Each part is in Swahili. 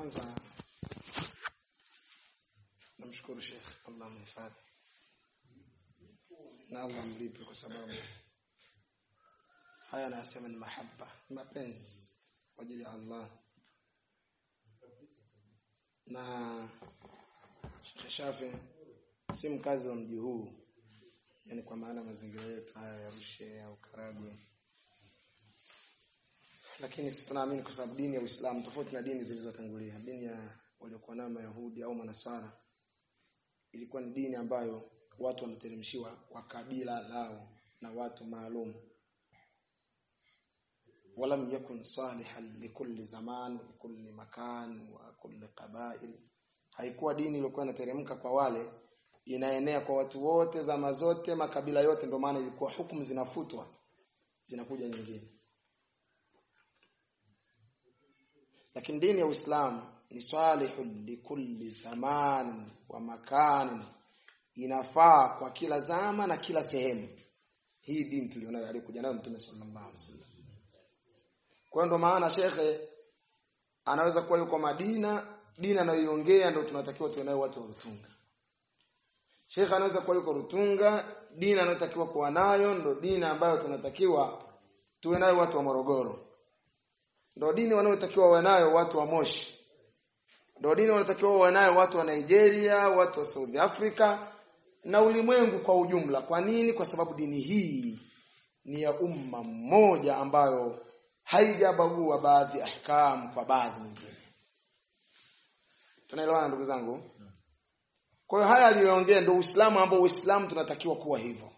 kwanza namshukuru Sheikh Allah mhifadhi na Allah mlipe kwa sababu haya anasema ni mahaba ni mapenzi kwa ajili ya Allah na Sheikh Shafi si mkazi wa mji huu yani kwa maana mazingira yetu haya ya Arusha au Karagwe lakini sisi tunaamini kwa sababu dini ya Uislamu tofauti na dini zilizotangulia dini ya waliokuwa nayo Mayahudi au Manasara ilikuwa ni dini ambayo watu wanateremshiwa kwa kabila lao na watu maalum walam yakun salihan likulli zaman likulli makan wa kulli qabail haikuwa dini iliyokuwa inateremka kwa wale inaenea kwa watu wote zama zote makabila yote ndio maana ilikuwa hukumu zinafutwa zinakuja nyingine lakini dini ya Uislamu ni salihu likulli zaman wa makan inafaa kwa kila zama na kila sehemu hii dini tulionayo alikuja nayo mtume sallallahu alaihi wasallam kwa ndo maana shekhe anaweza kuwa yuko Madina dini anayoiongea ndio tunatakiwa tuwe nayo watu wa Rutunga Sheikh anaweza kuwa yuko Rutunga dini anayotakiwa kuwa nayo ndio dini ambayo tunatakiwa tuwe nayo watu wa Morogoro ndio dini wanayotakiwa wawe nayo watu wa Moshi ndio dini wanatakiwa wawe nayo watu wa Nigeria watu wa South Africa na ulimwengu kwa ujumla kwa nini kwa sababu dini hii ni ya umma mmoja ambayo haijabagua baadhi ya ahkam kwa baadhi nyingine tunaelewana ndugu zangu kwa hiyo haya aliyoongea ndio Uislamu ambao Uislamu tunatakiwa kuwa hivyo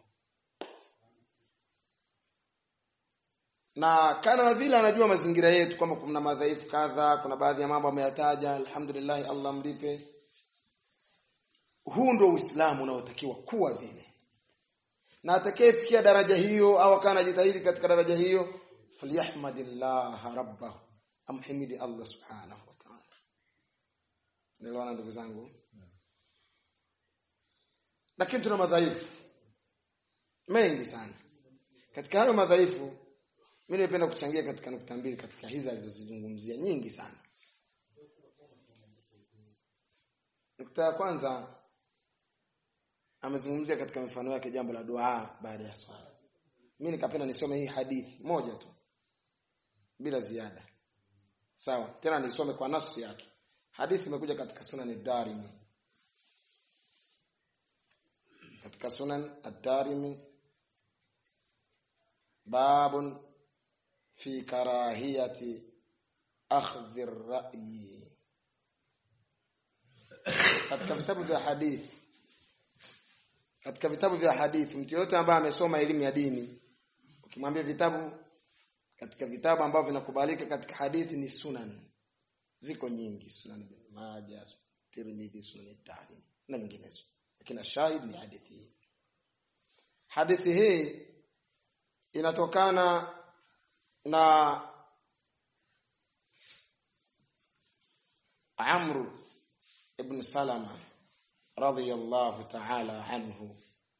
na kana vile anajua mazingira yetu kwamba kuna madhaifu kadha kuna baadhi ya mambo ameyataja alhamdulillah Allah mlipe huu ndio Uislamu unaotakiwa kuwa vile na atakayefikia daraja hiyo au kana anajitahidi katika daraja hiyo falyahmadillah rabbahu amhimidi Allah subhanahu wa ta'ala nelewana ndugu zangu lakini tuna madhaifu mengi sana katika hayo madhaifu mimi nimependa kuchangia katika nukta mbili katika hizi alizozizungumzia nyingi sana nukta ya kwanza amezungumzia katika mifano yake jambo la dua baada ya swala mimi nikapenda nisome hii hadithi moja tu bila ziada sawa tena nisome kwa nasu yake hadithi imekuja katika sunan ad-darimi katika sunan ad-darimi babun fi karahiyati akhdhi ar-ra'yi katika vitabu vya hadithi katika vitabu vya hadithi mtu yote ambaye amesoma elimu ya dini ukimwambia vitabu katika vitabu ambavyo vinakubalika katika hadithi ni sunan ziko nyingi sunan ibn majah tirmidhi sunan tarim na nyinginezo lakini shahid ni hadithi hii hadithi hii inatokana na Amr ibn Salama radhiyallahu ta'ala anhu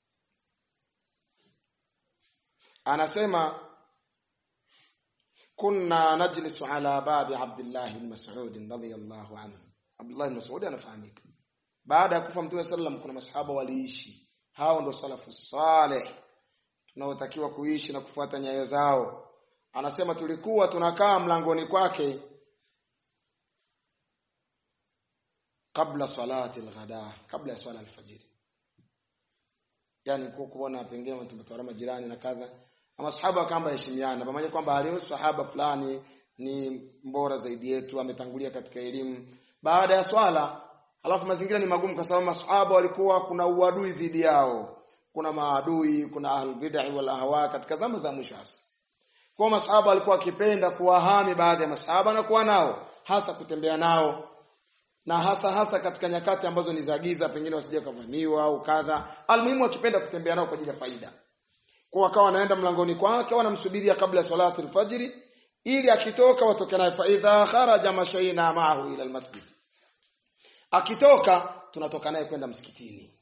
anasema kunna najlisu ala babi Abdullah ibn Mas'ud radhiyallahu anhu Abdullah ibn Mas'ud anafahamika baada ya kufa Mtume sallam kuna masahaba waliishi hao ndio salafu saleh tunaotakiwa kuishi na kufuata nyayo zao anasema tulikuwa tunakaa mlangoni kwake kabla salati alghada kabla ya swala alfajiri yani kwa kuona pengine mtu mtawara majirani na kadha ama sahaba kamba heshimiana pamoja kwamba alio sahaba fulani ni mbora zaidi yetu ametangulia katika elimu baada ya swala alafu mazingira ni magumu kwa sababu masahaba walikuwa kuna uadui dhidi yao kuna maadui kuna ahlul bid'ah wal ahwa katika zama za mwisho hasa kwa masahaba walikuwa wakipenda kuwahami baadhi ya masahaba na kuwa nao hasa kutembea nao na hasa hasa katika nyakati ambazo ni za giza pengine wasije kuvamiwa au kadha almuhimu akipenda kutembea nao kwa ajili ya faida kwa wakawa wanaenda mlangoni kwake wanamsubiria kabla ya salati alfajiri ili akitoka watoke naye fa idha kharaja mashaina ma'ahu ila almasjid akitoka tunatoka naye kwenda msikitini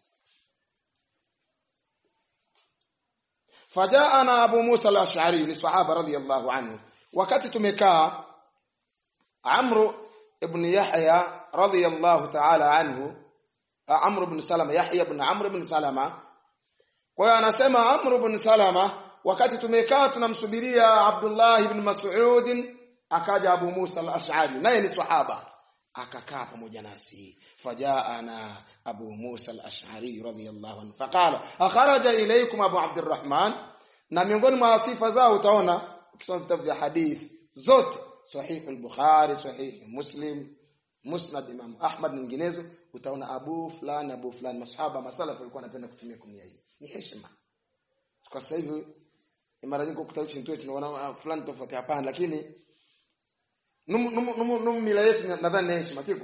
fajaana abu musa al-ash'ari ni sahaba radhiyallahu anhu wakati tumekaa amru ibn Yahya radhiyallahu ta'ala anhu Amr ibn Salama Yahya ibn Amr ibn Salama kwa hiyo anasema Amr ibn Salama wakati tumekaa tunamsubiria Abdullah ibn Mas'ud akaja Abu Musa al-Ash'ari naye ni sahaba akakaa pamoja nasi fajaana Abu Musa al-Ash'ari radhiyallahu anhu faqala akharaja ilaykum Abu Abdurrahman na miongoni mwa sifa zao utaona ukisoma vitabu vya hadith zote sahih al-Bukhari sahih Muslim Musnad Imam Ahmad nyinginezo utaona Abu fulani Abu fulani masahaba masalaf walikuwa wanapenda kutumia kunia hii ni heshima kwa sasa hivi mara nyingi ukuta chini tu tunaona fulani tofauti hapana lakini num num num, num mila yetu nadhani ni heshima tiko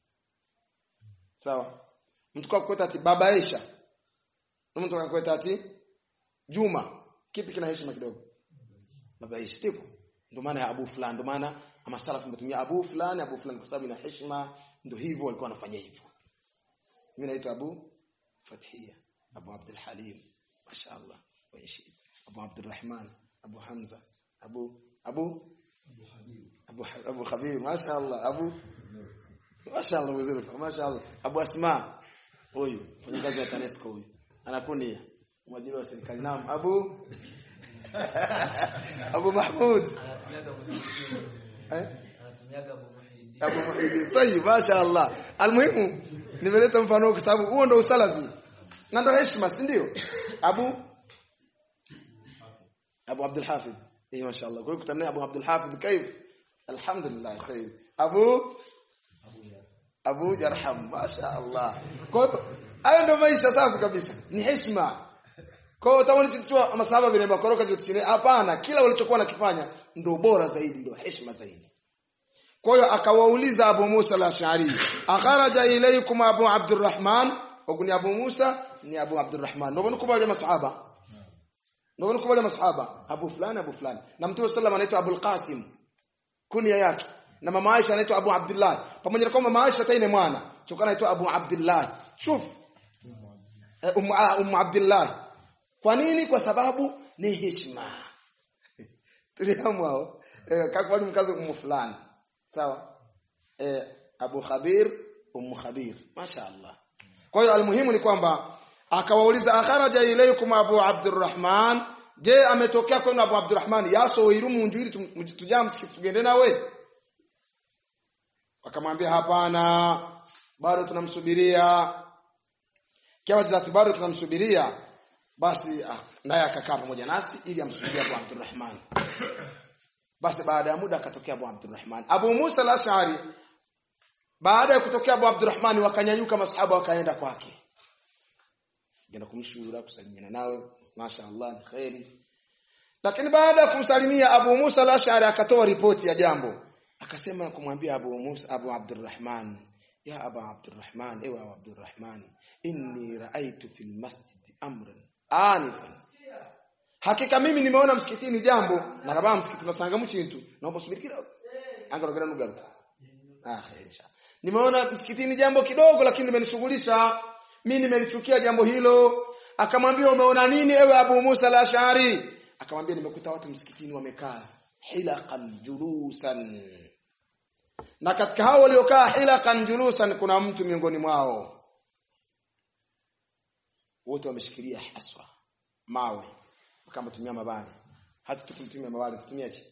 sawa mtu kwa kweta ati baba Aisha na mtu kwa kweta ati Juma kipi kina heshima kidogo baba Aisha tiko ndio maana Abu fulani ndio maana ama salaf tumetumia Abu fulani Abu fulani kwa sababu ina heshima ndio hivyo walikuwa wanafanya hivyo mimi naitwa Abu Fathia Abu Abdul Halim mashaallah wa Abu Abdurrahman Abu Hamza Abu Abu Abu Abu Khabir mashaallah Abu mashaallah vizuri mashaallah Abu Asma huyu mfanyakazi wa TANESCO huyu anakunia mwajiri wa serikali naam Abu Abu Mahmud eh Abu Muhyiddin tayib mashaallah almuhimu nimeleta mfano kwa sababu huo ndio usalafi na ndio heshima si ndio Abu Abu Abdul Hafidh eh mashaallah kwa hiyo kutana Abu Abdul Hafidh kaif alhamdulillah khair Abu Abu Jarham mashaallah kwa hiyo hayo ndio maisha safi kabisa ni heshima kwa hiyo utaona kichwa masahaba vile makoroka zote hapana kila walichokuwa nakifanya ndio bora zaidi ndio heshima zaidi kwa hiyo akawauliza Abu Musa al-Ash'ari akharaja ilaykum Abu Abdurrahman wakuni Abu Musa ni Abu Abdurrahman ndio mnakubali masahaba ndio mnakubali masahaba Abu fulani Abu fulani na Mtume sallallahu anaitwa Abu al-Qasim kunia yake na mama Aisha anaitwa Abu Abdullah pamoja na kwamba mama Aisha taine mwana chokana anaitwa Abu Abdullah shuf Ummu um, Abdullah kwa nini kwa sababu ni heshima tuliamwao eh, kakwani mkazo umu fulani sawa eh, Abu Khabir Ummu Khabir mashaallah kwa hiyo almuhimu ni kwamba akawauliza akharaja ilaykum Abu Abdurrahman je ametokea kwenu Abu Abdurrahman yaso wirumu njwiri tujaa msikiti tugende nawe wakamwambia hapana bado tunamsubiria kiwa zati bado tunamsubiria basi ah, naye akakaa pamoja nasi ili amsubirie Abu Abdurrahman basi baada ya muda akatokea Abu Abdurrahman Abu Musa al-Ash'ari baada ya kutokea Abu Abdurrahman wakanyanyuka masahaba wakaenda kwake kwenda kumshura kusalimiana nawe mashaallah ni khairi lakini baada ya kumsalimia Abu Musa al-Ash'ari akatoa ripoti ya jambo akasema kumwambia Abu Musa Abu Abdurrahman ya Abu Abdurrahman ewe Abu Abdurrahman inni raaitu fil masjid amran anifan hakika mimi nimeona msikitini jambo na rabaa msikiti tunasanga mchintu naomba subiri kidogo angarogera nugaro ah insha nimeona msikitini jambo kidogo lakini limenishughulisha mimi nimelichukia jambo hilo akamwambia umeona nini ewe Abu Musa al-Ash'ari akamwambia nimekuta watu msikitini wamekaa hilaqan julusan na katika hao waliokaa hilaqan julusan kuna mtu miongoni mwao wote wameshikilia haswa mawe kama tumia mabali hata tukumtumia mabali tutumia chi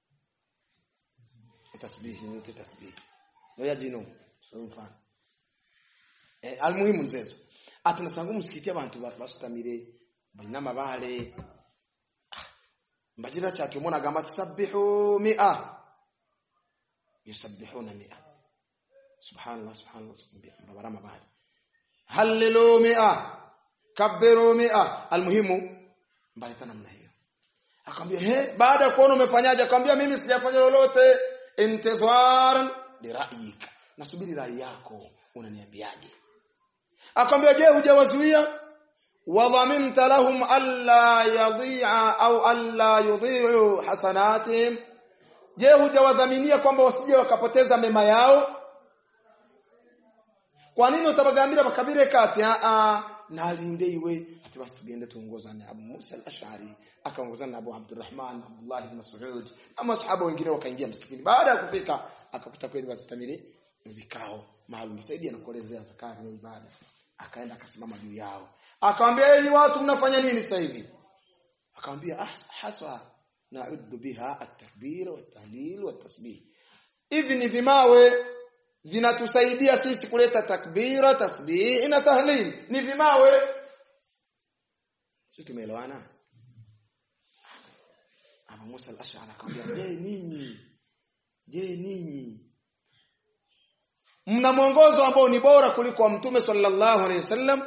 tasbih ni tasbih ndio ya jino sio mfano eh almuhimu nzezo atunasanga msikiti abantu basutamire balina mabale mbajira cyatu mona gamba tasabbihu mi'a yusabbihuna mi'a subhanallah subhanallah subhanallah mbabara mabale halilu mi'a kabbiru mi'a almuhimu mbaleta namna hiyo akamwambia he baada ya kuona umefanyaje akamwambia mimi sijafanya lolote intidharan li ra'yik nasubiri rai yako unaniambiaje akamwambia je hujawazuia wadhaminta lahum alla yadhi'a au alla yudhi'u hasanatihim je hujawadhaminia kwamba wasije wakapoteza mema yao kwa nini utabagambira bakabire kati a a nalinde iwe ati basi tugende tuongozane Abu Musa al-Ash'ari akaongozana na Abu Abdurrahman Abdullah ibn Mas'ud na masahaba wengine wakaingia msikitini baada ya kufika akakuta kweli watutamili vikao maalum Saidi anakuelezea zakari na ibada akaenda akasimama juu yao akamwambia enyi watu mnafanya nini sasa hivi akamwambia ah, haswa na'uddu biha at-takbir wat-tahlil wat-tasbih hivi ni vimawe vinatusaidia sisi kuleta takbira tasbih na tahlil ni vimawe sisi tumeelewana Abu Musa al-Ash'ari akamwambia je ninyi je ninyi mna mwongozo ambao ni bora kuliko wa mtume sallallahu alaihi wasallam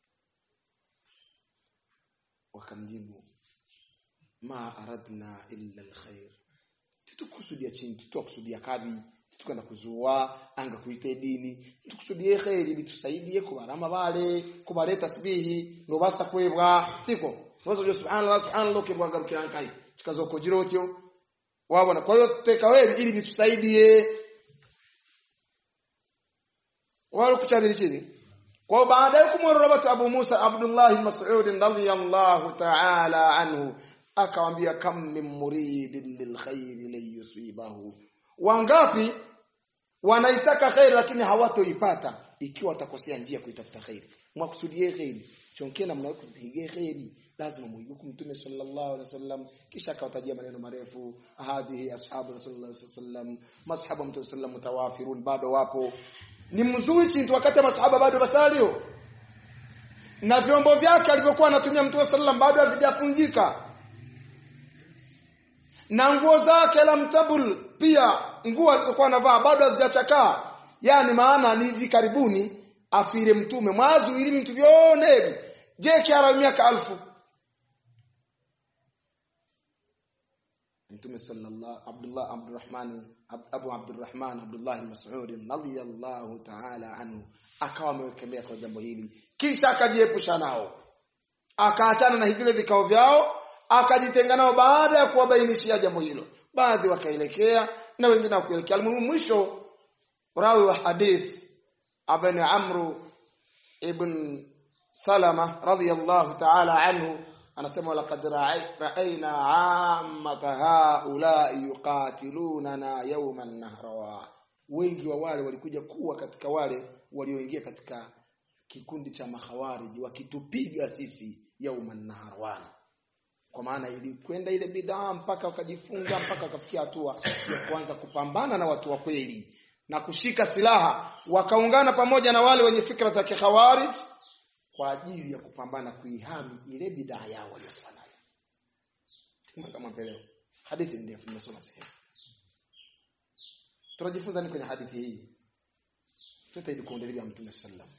wakamjibu ma aradna illa alkhair tutukusudia chini tutukusudia kabi tutukana kuzua anga kuite dini tukusudie khairi bitusaidie kubarama bale kubale tasbihi no basa kwebwa tiko wazo jo subhanallah subhanallah kibwa garukira kai chikazoko jirotyo wabona kwa hiyo teka wewe ili bitusaidie wale kuchabiri chini kwa baada ya kumworoba Abu Musa Abdullah Mas'ud radhiyallahu ta'ala anhu akamwambia kam min muridin lilkhair liyusibahu wangapi wanaitaka khair lakini hawatoipata ikiwa watakosea njia kuitafuta khair mwakusudie khair chonkena mnakupigia khair lazima muibuku mtume sallallahu alaihi wasallam kisha akawatajia maneno marefu hadhihi ashabu rasulullah sallallahu alaihi wasallam mashabu mtume sallallahu mutawafirun bado wapo ni mzuri chintu wakati masahaba bado basalio na vyombo vyake alivyokuwa anatumia mtume sallallahu bado havijafunjika na nguo zake la mtabul pia nguo alizokuwa anavaa bado hazijachakaa yani maana ni hivi karibuni afire mtume mwazu ili mtu vyone je kiara miaka alfu mtume sallallahu Abdullah Abdurrahman Abu Abdurrahman Abdullah Mas'ud radhiyallahu ta'ala anhu akawa amewekemea kwa jambo hili kisha akajiepusha nao akaachana na vile vikao vyao akajitenga nao baada ya kuwabainishia jambo hilo baadhi wakaelekea na wengine hawakuelekea mwisho rawi wa hadith ibn Amru ibn Salama radhiyallahu ta'ala anhu anasema laqad ra'ayna 'ammata haula'i yuqatilunana yawman nahrawa wengi wa wale walikuja kuwa katika wale walioingia katika kikundi cha mahawariji wakitupiga sisi yawman nahrawan kwa maana ilikwenda ile bidaa mpaka wakajifunga mpaka wakafikia hatua ya kuanza kupambana na watu wa kweli na kushika silaha wakaungana pamoja na wale wenye fikra za kikhawarij kwa ajili ya kupambana kuihami ile bidaa yao waliokuwa nayo. Kama mpeleo. Hadithi ndefu nimesoma sehemu. Tunajifunza ni kwenye hadithi hii. Tutahidi kuendelea Mtume sallam.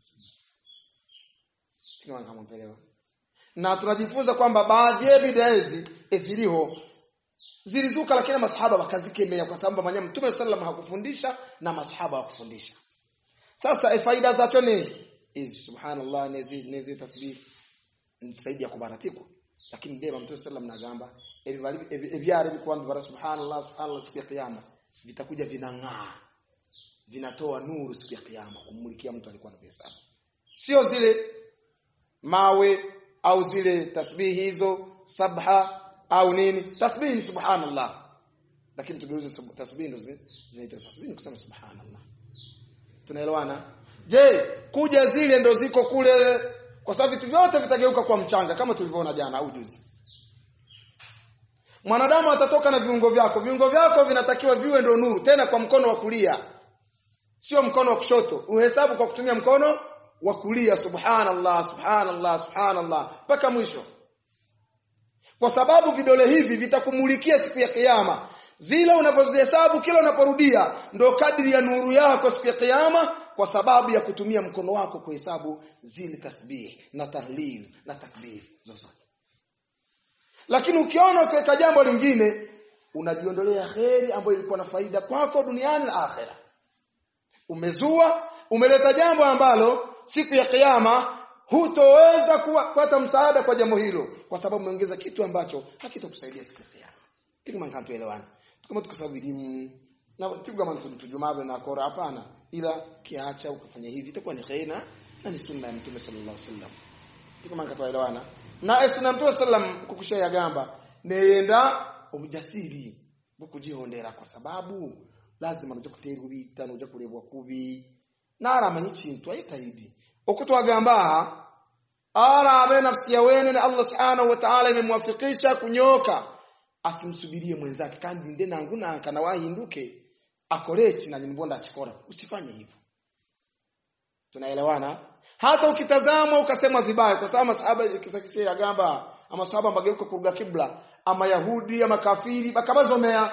Kama kama mpeleo. Na tunajifunza kwamba baadhi ya bidaa hizi ziliho zilizuka lakini masahaba wakazikemea kwa sababu mwenyewe Mtume sallam hakufundisha na masahaba hakufundisha. Sasa faida zacho ni hizi subhanallah nezi nezi tasbih nisaidi ya kubaratikwa lakini ndema mtume sallam nagamba ebyare bikwambi bara subhanallah subhanallah siku ya kiyama vitakuja vinang'aa vinatoa nuru siku ya kiyama kumulikia mtu alikuwa anahesabu sio zile mawe au zile tasbihi hizo sabha au nini tasbihi ni subhanallah lakini tugeuze tasbihi ndo zinaitwa tasbihi kusema subhanallah tunaelewana Je, kuja zile ndo ziko kule kwa sababu vitu vyote vitageuka kwa mchanga kama tulivyoona jana au juzi. Mwanadamu atatoka na viungo vyako. Viungo vyako vinatakiwa viwe ndo nuru tena kwa mkono wa kulia. Sio mkono wa kushoto. Uhesabu kwa kutumia mkono wa kulia subhanallah subhanallah subhanallah mpaka mwisho. Kwa sababu vidole hivi vitakumulikia siku ya kiyama. Zile unapozihesabu kila unaporudia ndo kadri ya nuru yako siku ya kiyama kwa sababu ya kutumia mkono wako kuhesabu zile tasbih na tahlil na takbir zozote. Lakini ukiona ukiweka jambo lingine unajiondolea kheri ambayo ilikuwa na faida kwako duniani na akhera. Umezua, umeleta jambo ambalo siku ya kiyama hutoweza kupata msaada kwa jambo hilo kwa sababu umeongeza kitu ambacho hakitokusaidia siku ya kiyama. Kitu mangana tuelewane. Tukama tukasababu elimu na tibu kama tujumabe na kora hapana ila kiacha ukafanya hivi itakuwa ni khaina na ni sunna ya Mtume sallallahu alaihi wasallam. Tukama ngatoelewana. Na sunna Mtume sallam kukushaya gamba neyenda ubujasiri bukujihondera kwa sababu lazima noja kutera ubita noja kurebwa kubi naramanya ikintu ayitahidi uko twagamba arabe nafsi ya wene na Allah subhanahu wa ta'ala imemwafikisha kunyoka asimsubirie mwenzake kandi nde nangu nanka na wahinduke akoreki na nimbonda achikora usifanye hivyo tunaelewana hata ukitazama ukasema vibaya kwa sababu masahaba kisakisia yagamba ama sahaba mbageuka kuruga kibla ama yahudi ama kafiri bakabazomea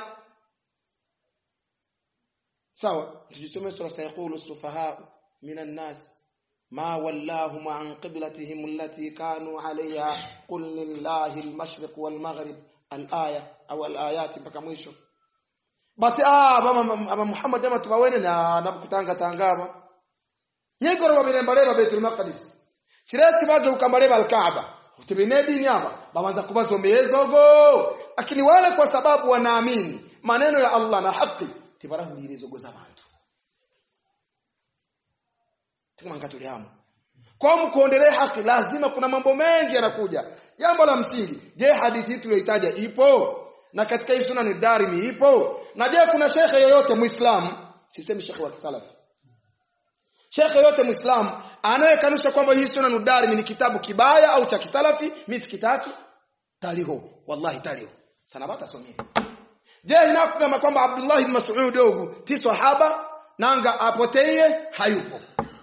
sawa tujisome sura sayaqulu sufaha minan nas ما ولاهم عن قبلتهم التي كانوا عليها قل لله المشرق والمغرب الآية أو الآيات mpaka mwisho basi ah baba Muhammad ama tubawene na nabukutanga tangaba nyegoro babilembaleba Baitul Maqdis kiresi bage ukambaleba al-Kaaba utibine dini hapa baanza kubazomeezogo lakini wale kwa sababu wanaamini maneno ya Allah na haki tibarahulirizogo za bantu tukumanga tulihamu kwa mkuondelee haki lazima kuna mambo mengi yanakuja jambo la msingi je hadithi hii tuliyoitaja ipo na katika hii sunna ni darimi ipo na je kuna shekhe yoyote muislamu sisemi shekhe wa kisalafi shekhe yoyote muislamu anayekanusha kwamba hii sunna ni darimi ni kitabu kibaya au cha kisalafi mimi sikitaki taliho wallahi taliho sana bata somea je inakugamba kwamba Abdullah ibn Mas'ud dogo ti sahaba nanga apoteye hayupo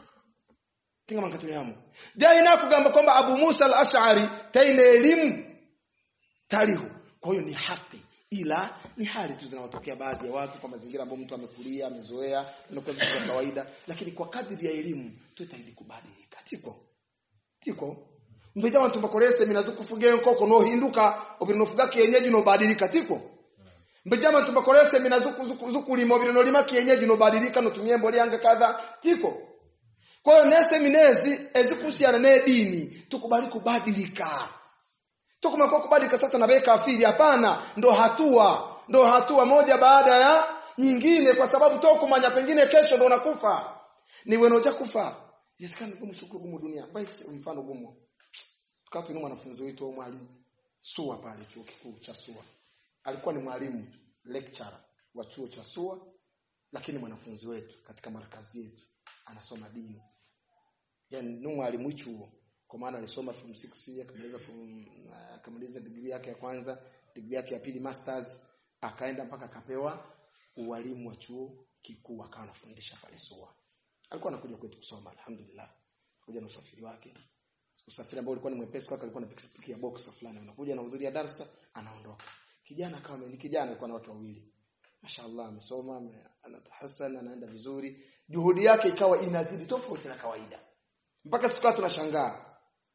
tinga mankatuni hamu je inakugamba kwamba Abu Musa al-Ash'ari taine elimu talihu kwa hiyo ni haki ila ni hali tu zinawatokea baadhi ya watu kwa mazingira ambayo mtu amekulia amezoea inakuwa vitu vya kawaida lakini kwa kadri ya elimu tutahidi kubadilika tiko tiko mbeja wantu bakorese minazukufuge nkoko no hinduka obinofuga kienyeji no badilika tiko mbeja wantu bakorese minazuku zuku limo bino lima kienyeji no badilika no tumie mboli yanga kadha tiko kwa hiyo nese minezi ezikuhusiana ne dini tukubali kubadilika tukumekuwa kubadilika sasa na beka kafiri hapana ndo hatua ndo hatua moja baada ya nyingine kwa sababu tokumanya pengine kesho ndo unakufa ni wenoja kufa yesikana gumu shukuru gumu dunia basi mfano gumu tukao tuna mwanafunzi wetu au mwalimu SUA pale chuo kikuu cha SUA alikuwa ni mwalimu lecturer wa chuo cha SUA lakini mwanafunzi wetu katika markazi yetu anasoma dini yani ni mwalimu chuo kwa maana alisoma form 6 akamaliza form akamaliza degree yake ya kwanza degree yake ya pili masters akaenda mpaka akapewa ualimu wa chuo kikuu akawa anafundisha pale SUA alikuwa anakuja kwetu kusoma alhamdulillah kuja na usafiri wake usafiri ambao ulikuwa ni mwepesi kwake alikuwa na pikipiki ya boxer fulani unakuja na hudhuria darasa anaondoka kijana kama ni kijana alikuwa na watu wawili mashaallah amesoma anatahassan anaenda vizuri juhudi yake ikawa inazidi tofauti na kawaida mpaka siku tunashangaa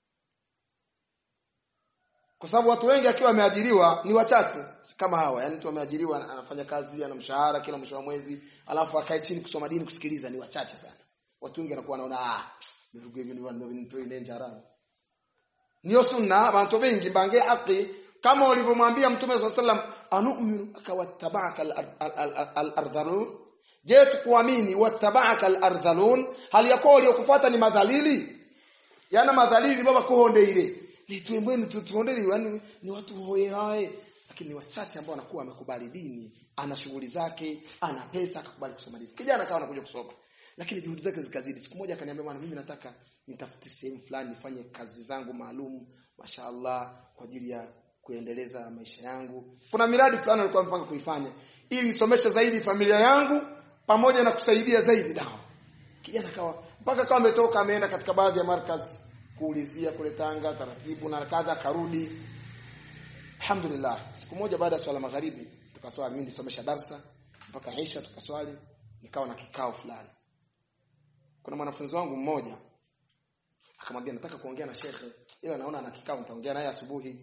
kwa sababu watu wengi akiwa wameajiriwa ni wachache kama hawa yani mtu ameajiriwa anafanya kazi ana mshahara kila mwisho wa mwezi alafu akae chini kusoma dini kusikiliza ni wachache sana watu wengi wanakuwa wanaona ah mirugo hivi ndivyo ndivyo ile njara niyo sunna abantu bengi mbange haki kama ulivyomwambia mtume swalla sallam anu'minu akawattabaka al-ardhalun je tukuamini wattabaka al-ardhalun hali yako waliokufuata ni madhalili yana madhalili baba kuhonde ile ni tuembweni tutuondeli yani ni watu hoye hae lakini ni wachache ambao wanakuwa wamekubali dini ana shughuli zake ana pesa akakubali kusoma dini kijana akawa anakuja kusoma lakini juhudi zake zikazidi siku moja akaniambia bwana mimi nataka nitafute sehemu fulani nifanye kazi zangu maalum mashaallah kwa ajili ya kuendeleza maisha yangu kuna miradi fulani alikuwa mpanga kuifanya ili nisomeshe zaidi familia yangu pamoja na kusaidia zaidi dawa kijana kawa mpaka kama ametoka ameenda katika baadhi ya markazi kuulizia kule Tanga taratibu na kadha karudi alhamdulillah siku moja baada ya swala magharibi tukaswali mimi nisomesha darsa mpaka Aisha tukaswali nikawa na kikao fulani kuna mwanafunzi wangu mmoja akamwambia nataka kuongea na shekhe ila naona ana kikao nitaongea naye asubuhi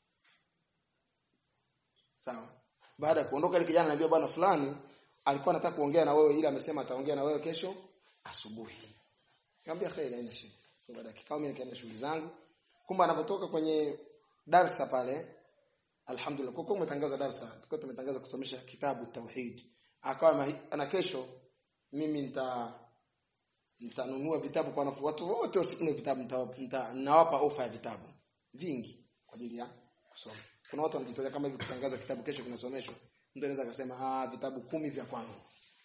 sawa baada ya kuondoka ile kijana ananiambia bwana fulani alikuwa anataka kuongea na wewe ila amesema ataongea na wewe kesho asubuhi nikamwambia khairi haina shida so, baada ya kikao mimi nikaenda shughuli zangu kumbe anapotoka kwenye darsa pale alhamdulillah kwa kuwa umetangaza darsa tulikuwa tumetangaza kusomesha kitabu tauhid akawa ana kesho mimi nita nitanunua vitabu kwa watu wote wasinunue vitabu nawapa ofa ya vitabu vingi kwa ajili ya kusoma kuna watu wanajitolea kama hivi kutangaza kitabu kesho kinasomeshwa mtu anaweza akasema ah vitabu kumi vya kwangu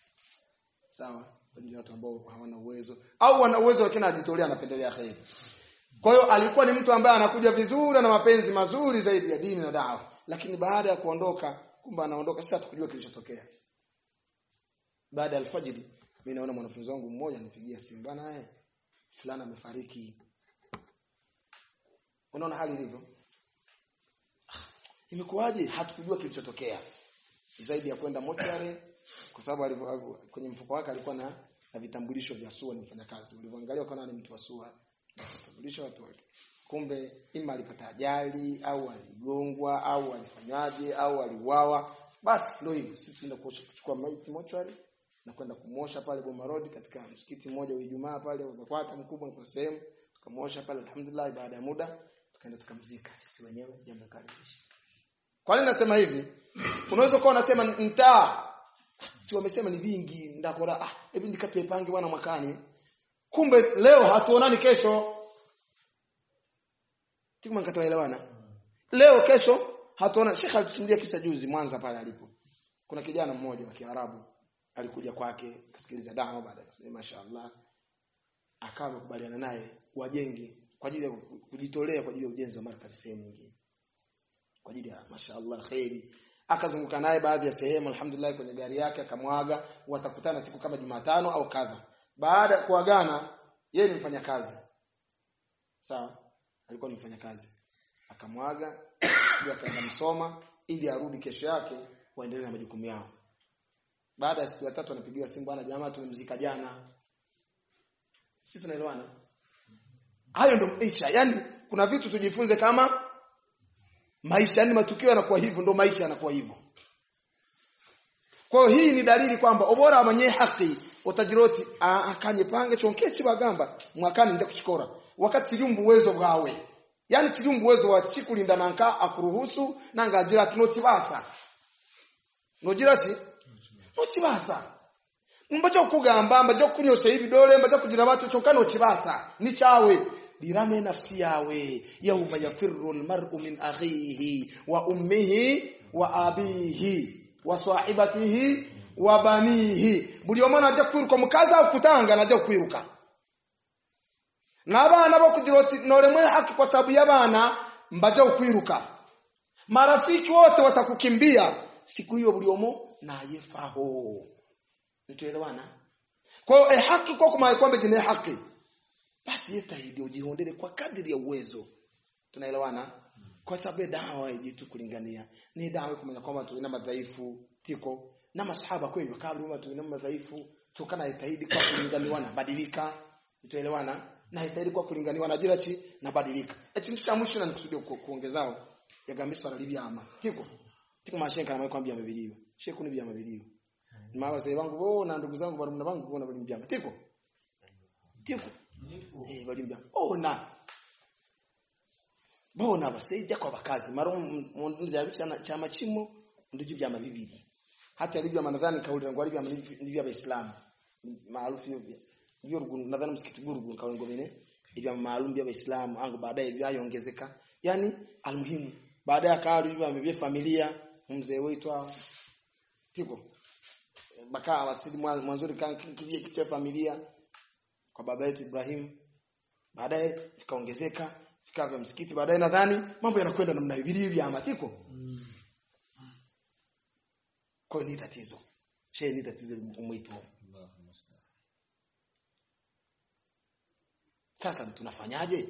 sawa kwa ajili ya watu ambao hawana uwezo au wana uwezo lakini anajitolea anapendelea kheri kwa hiyo alikuwa ni mtu ambaye anakuja vizuri na mapenzi mazuri zaidi ya dini na dawa lakini baada ya kuondoka kumbe anaondoka sasa tukujua kilichotokea baada ya alfajiri mimi naona mwanafunzi wangu mmoja anipigia simu bana eh fulana amefariki unaona hali ilivyo imekuwaje hatukujua kilichotokea zaidi ya kwenda mochari kwa sababu kwenye mfuko wake alikuwa na, na vitambulisho vya SUA ni mfanyakazi walivyoangalia wakaona ni mtu wa SUA vitambulisho watu wake kumbe ima alipata ajali au aligongwa au alifanyaje au aliuawa basi ndio hivyo sisi tunaenda kuchukua maiti mochari na kwenda kumosha pale Boma Road katika msikiti mmoja wa Ijumaa pale unakwata mkubwa kwa sehemu tukamosha pale alhamdulillah baada ya muda tukaenda tukamzika sisi wenyewe jambo kaliisha kwa nini nasema hivi unaweza kuwa unasema mtaa si wamesema ni vingi ndakora ah hebu nikatwe pange bwana mwakani kumbe leo hatuonani kesho tikuma nikatoelewana leo kesho hatuona Sheikh alitusimulia kisa juzi Mwanza pale alipo kuna kijana mmoja wa Kiarabu alikuja kwake kusikiliza dawa baada ya mashaallah akawa amekubaliana naye wajenge kwa ajili ya kujitolea kwa ajili ya ujenzi wa markazi sehemu nyingine kwa ajili ya mashaallah khairi akazunguka naye baadhi ya sehemu alhamdulillah kwenye gari yake akamwaga watakutana siku kama Jumatano au kadha baada ya kuagana yeye ni mfanyakazi sawa alikuwa ni mfanyakazi akamwaga ndio akaenda msoma ili arudi kesho yake waendelee na majukumu yao baada ya siku ya tatu anapigiwa simu bwana jamaa tumemzika jana sisi tunaelewana hayo ndio maisha yani kuna vitu tujifunze kama maisha yani matukio yanakuwa hivyo ndio maisha yanakuwa hivyo kwa hiyo hii ni dalili kwamba obora mwenye haki utajiroti akanye pange chonke chibagamba mwakani nje kuchikora wakati chilumbu uwezo bwawe yani chilumbu uwezo wa chikulinda nanka akuruhusu nanga ajira kinotibasa nogira si notibasa mbacho kugamba mbacho kunyosha hivi dole mbacho kugira watu chokano chibasa ni chawe dirame nafsi yawe yauma yafirru almar'u min akhihi wa ummihi wa abihi wa sahibatihi wa banihi buli omwana ajja kwiruka mukazi au kutanga najja kwiruka n'abaana bokugira oti nolemwe haki kwa sababu y'abaana mbaja kwiruka marafiki wote watakukimbia siku hiyo buli omo nayefaho mtuelewana kwa hiyo eh, haki kwa kuma kwamba jine haki basi yestahidi ujihondele kwa kadiri ya uwezo tunaelewana kwa sababu dawa haijitu kulingania ni dawa kumenya kwamba tuina madhaifu tiko na masahaba kweli wakabri watu tuina madhaifu tokana yestahidi kwa kulinganiwa na badilika tuelewana na yestahidi kwa kulinganiwa na jirachi na badilika eti mtu cha mwisho na nikusudia kuongezao yagambiswa na libyama tiko tiko mashenka na kwambia mabilio sheku ni byama biliyo ma wazee wangu bo na ndugu zangu bado bangu bona bali mbyama tiko tiko eh bali mbyama ona bona baseja kwa bakazi maro mundu chama chimo ndivyo vyama bibiri hata alivyo nadhani kauli yangu alivyo ndivyo waislamu maarufu hivyo ndio nadhani msikiti burugu kauli ngomene hivyo maalum vya waislamu angu baadaye vyaongezeka yani almuhimu baadaye akawa hivyo amebia familia mzee wetu tiko baka wasili mwanzuri kan kivye kicha familia kwa baba yetu Ibrahim baadaye vikaongezeka vikawa vya msikiti baadaye nadhani mambo yanakwenda namna hivi hivi ama tiko mm. kwa ni tatizo shehe ni tatizo umwito sasa tunafanyaje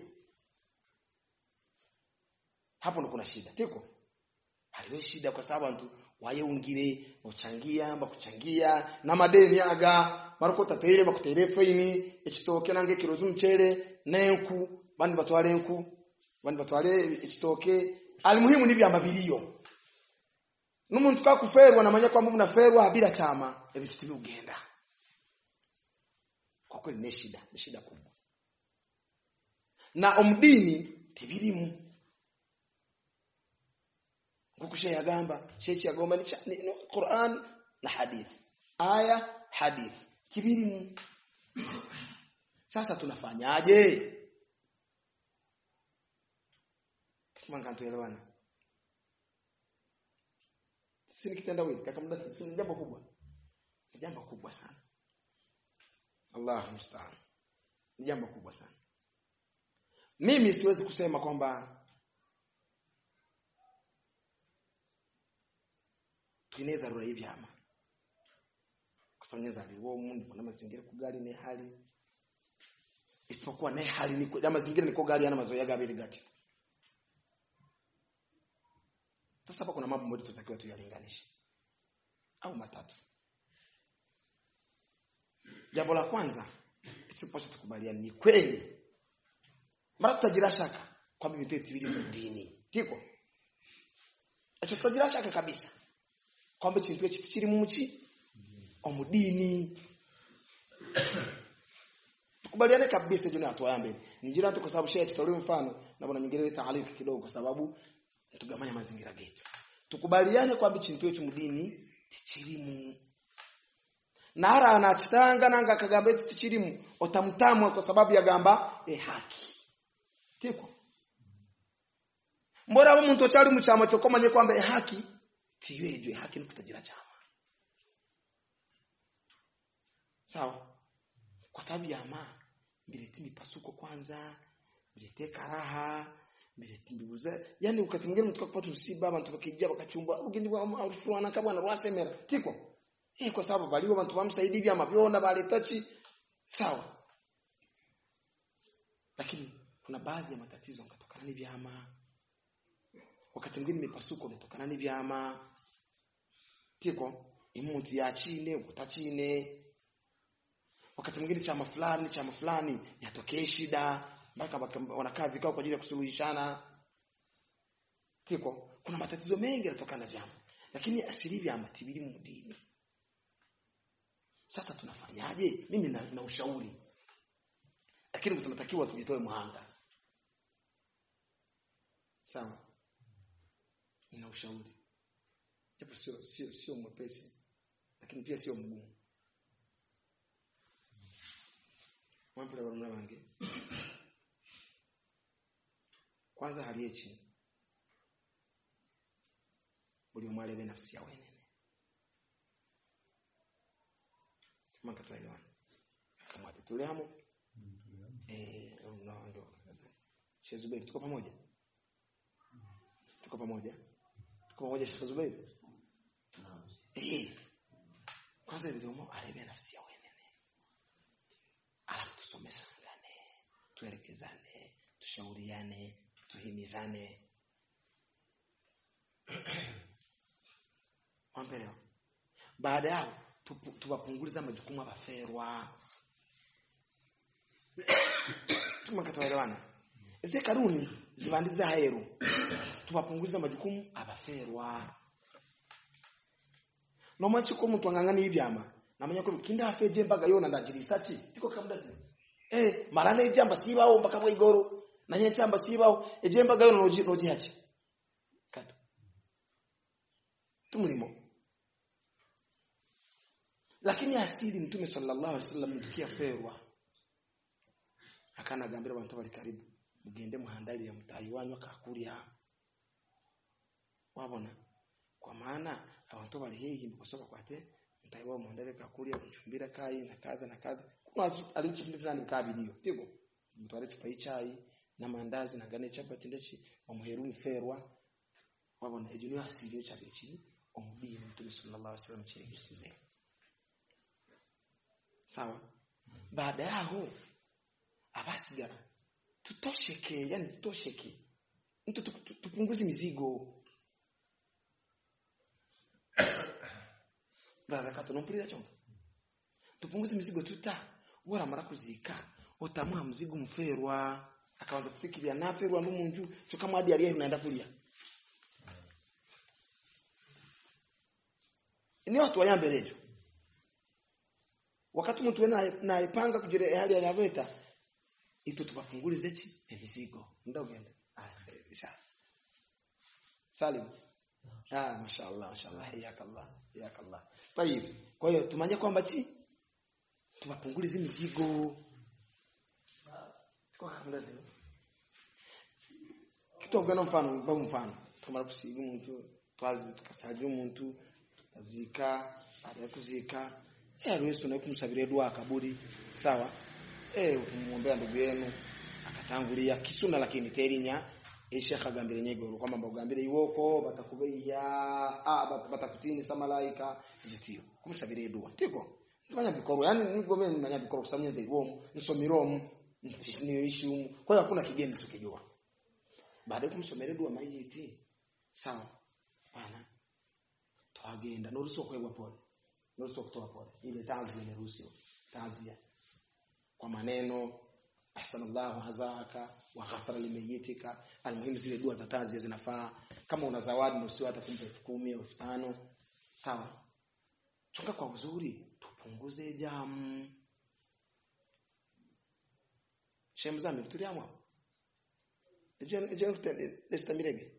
hapo ndo kuna shida tiko haliwe shida kwa sababu mtu wayeungire ochangia bakuchangia na madeni aga mariko tatere bakutere faini ekitoke nange kirozu mchere nenku bandi batwale enku bandi batwale ekitoke alimuhimu ni byamba biliyo numuntu kakuferwa namanya kwamba mnaferwa bila chama ebikitu byugenda kwa kweli ni shida ni shida kubwa na omdini tibirimu kuko shehe yagamba shehe yagomba ni, ni Qur'an na hadith aya hadith kibirimu sasa tunafanyaje tikimanga tuelewana sisi kitendawili kaka mdathi si jambo kubwa ni jambo kubwa sana Allah musta'an ni jambo kubwa sana mimi siwezi kusema kwamba tuine dharura hivi ama kusonyeza aliwo mundu na mazingira kugali ni hali isipokuwa naye hali ni na mazingira niko gali yana mazoea gabili gati sasa hapa kuna mambo ambayo tunatakiwa tuyalinganishe au matatu jambo la kwanza isipoacha tukubaliane ni kweli mara tutagira shaka kwamba ibintu yetu biri mu dini tiko acho tutagira shaka kabisa kwamba ikintu ekyo kiri mu muki omudini tukubaliane kabisa hiyo ni hatua ya mbele nijira tu kwa sababu shehe kitolea mfano na bwana nyingine leta halifu kidogo kwa sababu tugamanya mazingira getu tukubaliane kwamba ikintu ekyo mudini tikirimu nara anachitanga nanga kagamba eti tikirimu otamutamwa kwa sababu ya gamba e haki tiko mbora abo muntu okyali mu kyama kyokomanye kwamba e haki tiyejwe haki ni kutagira chama sawa kwa sababu ya ma mbireti mipasuko kwanza mbirete karaha mbireti mbibuza yani wakati mwingine mtu kupata msiba abantu bakijja bakachumba ugindi bwa alfuana kabwana rwasemera tiko eh kwa sababu baliwo abantu bamsaidi bya mabyona baletachi sawa lakini kuna baadhi ya matatizo yanatokana ni vyama wakati mwingine mipasuko inatokana ni vyama tiko imuntu yachine ukutachine wakati mwingine chama fulani chama fulani yatokee shida mpaka wanakaa vikao kwa ajili ya kusuluhishana tiko kuna matatizo mengi yanatokana na vyama lakini asili vyama tibiri mu dini sasa tunafanyaje mimi na, na ushauri lakini tunatakiwa tujitoe muhanga sawa nina ushauri japo sio sio sio mwepesi lakini pia sio mgumu mwampira barumuna bange kwanza hali yechi buli omwale be nafsi yawe nene tumaka tuelewana kama tuliamo eh no ndo Sheikh Zubair tuko pamoja tuko pamoja tuko pamoja Sheikh Zubair eh kwanza ile omo alebe nafsi yawe nene alafu tusomeshane tuelekezane tushauriane tuhimizane Wampelewa. Baada yao tuwapunguliza majukumu abaferwa. Tumakatoelewana. Ese karuni zibandiza heru. Tuwapunguliza majukumu abaferwa. Nomachi ko mtu angangani ibyama. Namanya ko kinda afeje mbaga yona ndajirisachi. Tiko kamda. Eh, marana ijamba sibaho mpaka bwigoro. Nanye chamba sibaho eje mbaga yona noji noji hachi. Kato. Tumulimo lakini asili mtume sallallahu alaihi wasallam mtukia ferwa akana gambira abantu bali karibu mugende muhandali ya mutayi wanyu akakulya wabona kwa maana abantu bali hehi kusoka kwate mutayi wa muhandali akakulya mchumbira kai na kadha na kadha kuna alicho kitu fulani kabilio tiko mtu alichupa ichai na mandazi na gane chapati ndachi omuheru mferwa wabona ejuni asili yo chabiri omubiri mtume sallallahu alaihi wasallam chegesize sawa baada yao abasigara tutosheke yani tutosheke mtu tupunguze mizigo brother kato nompulira chombo tupunguze mizigo tuta wora mara kuzika otamwa mzigo mferwa akaanza kufikiria naferwa ndo munju chokamwe hadi aliye naenda kulia ni watu wayambelejo wakati mtu naipanga kugira hali yanavyoita ito tupapungulize chi emizigo ndogenda ah salim ah mashallah mashallah hayakallah hayakallah tayib kwa hiyo tumanye kwamba chi tupapungulize mizigo kitogana mfano babu mfano tumara kusiga umuntu twazi tukasajya umuntu tukazika baada ya kuzika eh ruhusu na kumsabiria dua kaburi sawa eh kumwombea ndugu yenu akatangulia kisuna lakini terinya Sheikh agambire nyegoro kwamba mbogambire iwoko batakubeya ah batakutini sa malaika nditio kumsabiria dua tiko fanya bikoro yani niko mimi nimanya bikoro kusanya ndio iwo nisomiromu niishi kwa hiyo hakuna kigeni tukijua baada ya kumsomerea dua mayiti sawa bana twagenda nuruhusiwa kuegwa pole nuruhusiwa kutoa pole ile tazi imeruhusiwa tazia kwa maneno ahsanallahu hazaka wa ghafara limayitika almuhimu zile dua za tazi zinafaa kama una zawadi nuruhusiwa hata kumpa 10,000 au 5,000 sawa chunga kwa uzuri tupunguze jamu shemzami tuliamwa je je nestamirege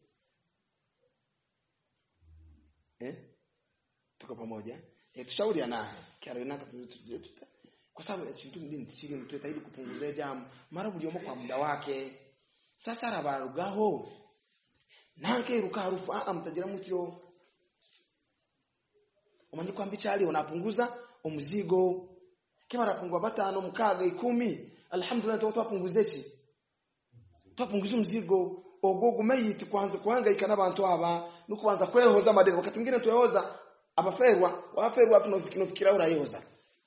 eh tuko pamoja eh tushauri naye kiarena kwa sababu chintu ndini tishiri mtu itaidi kupunguza jamu mara buliomo kwa muda wake sasa rabarugaho nanke ruka harufu a mtajira mutyo umanyi kwamba chali unapunguza umzigo kama rapungwa batano mkaga ikumi alhamdulillah twapunguze chi twapunguza mzigo ogogo mayiti kwanza kuhangaika n'abantu aba no kubanza kwehoza madeni wakati mwingine tuyoza abaferwa waferwa afu nofikira urayoza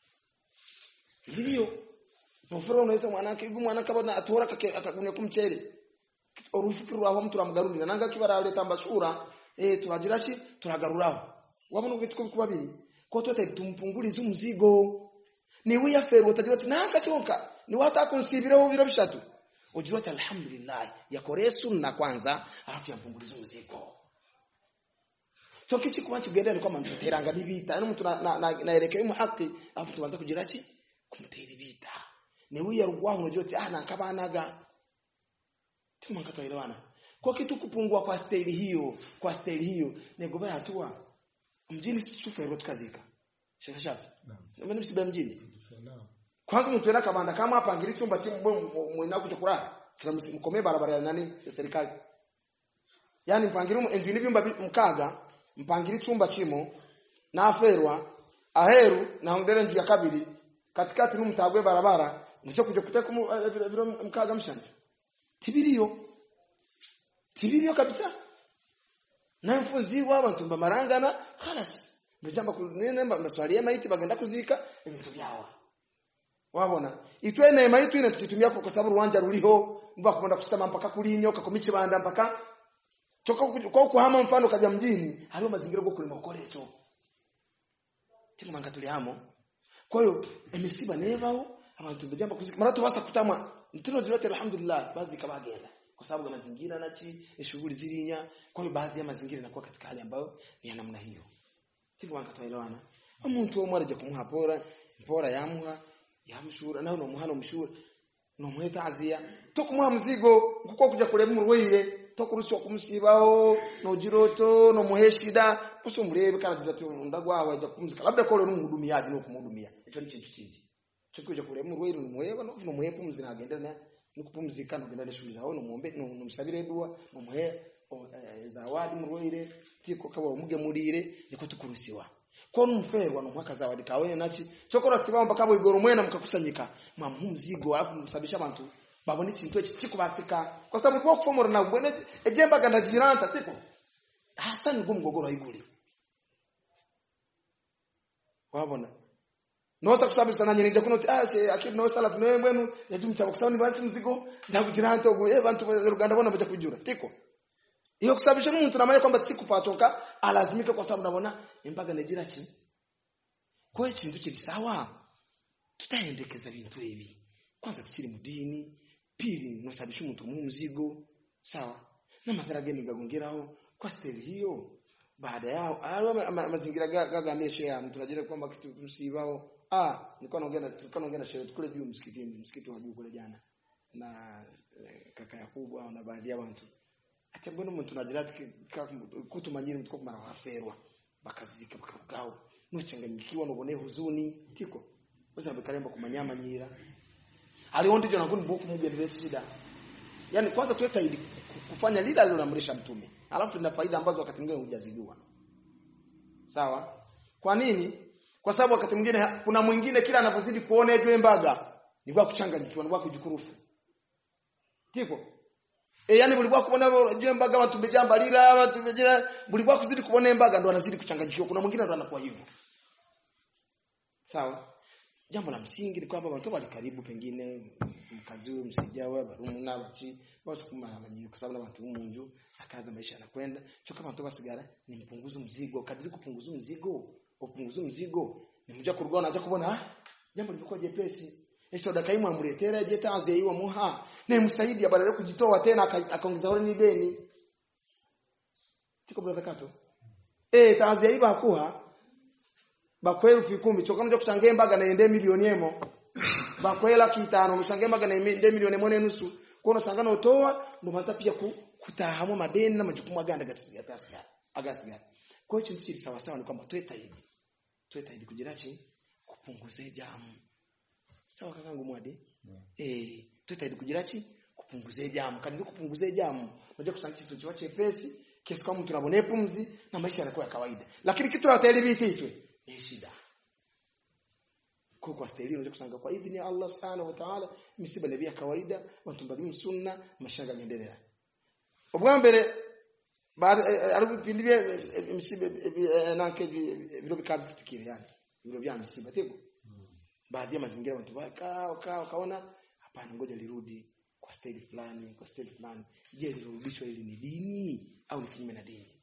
ndio noferwa unaweza mwanake ibu mwanake abona atora akagunya kumchere orufikirwa aho mtu ramugarurira nanga kibara leta mbashura eh turagira chi turagaruraho wabona ufite kubabiri ko twete tumpunguliza umzigo niwe yaferwa utagira ati nanga chonka ni wata kunsibireho biro bishatu ujua ati alhamdulillah yakore sunna kwanza alafu yampunguliza mzigo cyo kichi kuba kigenda ni kwamba mtuteranga nibita no mtu naelekea mu haki alafu tubanza kugira ki kumutera ibita ni wiya rugwaho unajua ati ah nakabanaga tumanga tuelewana kwa kitu kupungua kwa staili hiyo kwa staili hiyo ni goba hatua mjini sifero tukazika shaka shafi naam mimi msibe mjini kwanza mtu ena kabanda kama hapa angili chumba chimbo mwina kuja kulala salamu mkomee barabara ya nani ya serikali yani mpangiri enjini byumba mkaga mpangiri chumba chimo na aferwa aheru na ongere nju ya kabiri katikati nu mtagwe barabara nicho kuja kuteka vile mkaga mshanja tibiriyo tibiriyo kabisa na mfuzi wa abantu bamarangana khalas mjamba kunene maswali ya maiti bagenda kuzika ibintu byawa wabona itwe neema yitu ine tukitumia kwa sababu ruwanja ruliho mba kwenda kusitama mpaka kulinyo kakomiche banda mpaka choka kwa kuhama mfano kaja mjini haliyo mazingira go kulima kolecho timu manga tuliamo kwa hiyo emisiba nevao abantu bajamba kuzika mara tubasa kutamwa ntino zilote alhamdulillah baadhi kabagenda kwa sababu ya mazingira nachi shughuli zilinya kwa hiyo baadhi ya mazingira yanakuwa katika hali ambayo ni ya namna hiyo timu manga tuelewana umuntu wo mwaraje kumuha pora mpora yamuha yamushura nawe no muhano mushura no muheta azia to kumuha mzigo kuko kuja kule murweire to kuruswa kumusibaho no jiroto no muheshida kuso murebe kana jidatu ndagwawe aja kumzika labda kole n'umuhudumiyaji no kumhudumia ico ni kintu kindi cyo kuja kule murweire no muheba no no muhepa muzina agenda na nikupumzika no genda shughuli zao no muombe no musabire dua no muhe zawadi murweire tiko kaba umuge murire niko tukurusiwa kwa mferwa no mwaka zawadi kawe nachi chokora sibamba kabo igoro mwena mkakusanyika mwamu mzigo alafu msabisha abantu babone ikintu eki kikubasika kwa sababu kwa kufomora na bwene ejemba ganda jiranta tiko hasa ni gumgogoro iguri wabona nosa kusabisa nanye nje kuno ah che akiri no sala no mwenu yaji mchaba kusaba ni bantu mzigo ndakujiranta ugo eh bantu ruganda bona baje kujura tiko iyo kusabisha n'umuntu namaye kwamba sikupatoka alazimika kwa sababu nabona imbaga negira ki kwa ikintu kiri sawa tutaendekeza bintu ebi kwanza tukiri mudini pili nosabisha umuntu mu mzigo sawa na madhara gani gagongeraho kwa steli hiyo baada yao alwa mazingira gagamie shea mtu najira kwamba kitu msibao ah nilikuwa naongea nilikuwa naongea na shehe kule juu msikitini msikiti wa juu kule jana na kaka yakubwa na baadhi ya watu ati mbona umuntu nagira kutumanyira mtu kumara waferwa bakazika bakagao nuchanganyikiwa nubone huzuni tiko uza bikaremba kumanyama nyira aliho ndicho nakuni buku mugendele shida yani kwanza tuweka ili kufanya lile aliloamrisha mtume alafu lina faida ambazo wakati mwingine hujazijua sawa kwa nini kwa sababu wakati mwingine kuna mwingine kila anapozidi kuona ejwe mbaga ni kwa kuchanganyikiwa ni kwa kujikurufu tiko e yani bulikuwa kubona ejwe mbaga watu bejamba lila watu bejira bulikuwa kuzidi kuona mbaga ndo anazidi kuchanganyikiwa kuna mwingine ndo anakuwa hivyo sawa jambo la msingi ni kwamba watu wali karibu pengine mkazi huyo msijawe barumu na bachi basi kuma manyi kwa sababu watu munju akaza maisha yanakwenda cho kama mtoka sigara ni mpunguzo mzigo kadiri kupunguza mzigo upunguza mzigo ni mja kuruga unaanza kubona ah jambo limekuwa jepesi Ese dakaimu amuletera je tazi yiwa muha ne msaidi badala ya kujitoa tena akaongeza wale ni deni tiko bila zakato eh tazi yiwa hakuha bakwela elfu ikumi chokano cha kusange mbaga na ende milioni emo bakwela kitano msange mbaga na ende milioni emo nusu kono sangana utoa ndo maza pia ku, kutahamu madeni na majukumu aganda gasiga tasga agasiga kwa hiyo chintu chili sawa sawa ni kwamba tweta hili tweta hili kujirachi kupunguza jamu sawa kakangu mwadi yeah. eh tweta hili kujirachi kupunguza jamu kandi kupunguza jamu unajua kusanga kitu chiwa chepesi kiasi kama mtu anabone pumzi na maisha yanakuwa ya kawaida lakini kitu la tayari vititwe ni shida kwa kwa stahili unaweza kusanga kwa idhini ya Allah subhanahu wa ta'ala misiba ni ya kawaida watu mbali sunna mashanga yendelea ubwambere baada arubipindi bye misiba nanke biro bikabitikire yani biro bya misiba tiko baadhi ya mazingira watu wakaa wakaa wakaona hapana ngoja lirudi kwa staili fulani kwa staili fulani je lirudishwa ili ni dini au ni kinyume na dini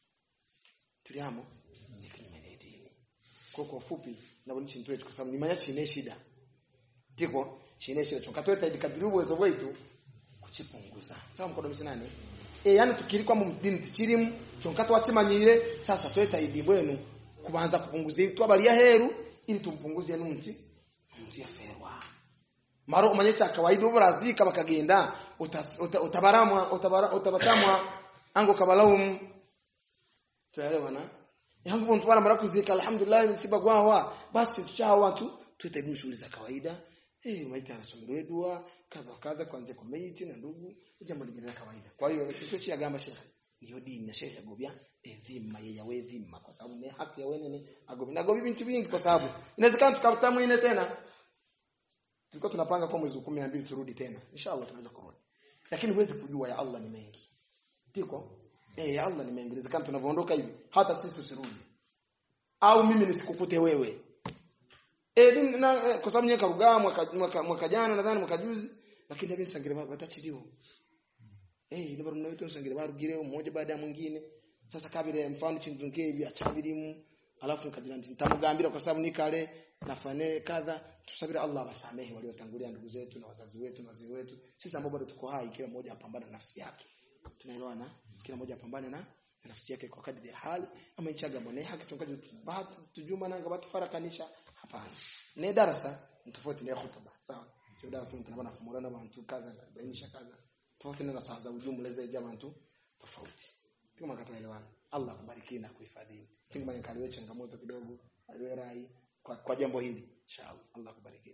tuliamo ni kinyume na dini kwa kwa ufupi na bonishi ntoe kwa sababu ni manya chine shida tiko chine shida chokatweta ili kadiri uwezo wetu kuchipunguza sawa mkodo msinane e yani tukiri kwa mdini tichirimu chonkato wachimanyire sasa tweta idi bwenu kubanza kupunguza twabali ya heru ili tumpunguzie nunti nunti ya ferwa maro umanye cha kawaida uburazika bakagenda utabaramwa utabara utabatamwa ango kabalawum tuelewana yangu mtu wala mara kuzika alhamdulillah msiba gwawa basi tuchao watu tuite shughuli za kawaida eh maiti anasomewa dua kadha kadha kwanza kwa maiti na ndugu jambo lingine la kawaida kwa hiyo kitu cha gamba shekhe niyo dini na shekhe agobya edhima yeye yawe dhima kwa sababu ni haki ya wenene agobi na gobi vitu vingi kwa sababu inawezekana tukapata ine tena tulikuwa tunapanga kwa mwezi wa 12 turudi tena inshallah tunaweza kurudi lakini huwezi kujua ya Allah ni mengi tiko eh ya Allah ni mengi inawezekana tunavyoondoka hivi hata sisi tusirudi au mimi nisikukute wewe eh na kwa sababu nyeka rugaa mwaka, mwaka, mwaka jana nadhani mwaka juzi lakini hivi sangire batachiliwa eh ndio bado mnaitwa sangire barugire mmoja baada ya mwingine sasa kabile mfano chinzunge hivi achabirimu alafu nikajina nitamugambira kwa sababu nikale nafane kadha tusabira Allah wasamehe waliotangulia ndugu zetu na wazazi wetu na wazee wetu sisi ambao bado tuko hai kila mmoja apambane na nafsi yake tunaelewana kila mmoja apambane na nafsi yake kwa kadri ya hali ama ichaga mone haki tungaje bahati tujuma nanga batu farakanisha hapana ne darasa tofauti na hutuba sawa sio darasa mtu anabana fumurana bantu kadha bainisha kadha tofauti na saa za ujumla za jamaa tu tofauti kama kataelewana Allah akubariki na kuhifadhi tingma nikaliwe changamoto kidogo aliwe rai kwa, kwa jambo hili inshallah Allah akubariki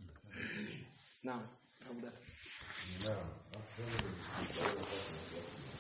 naam naam Naam.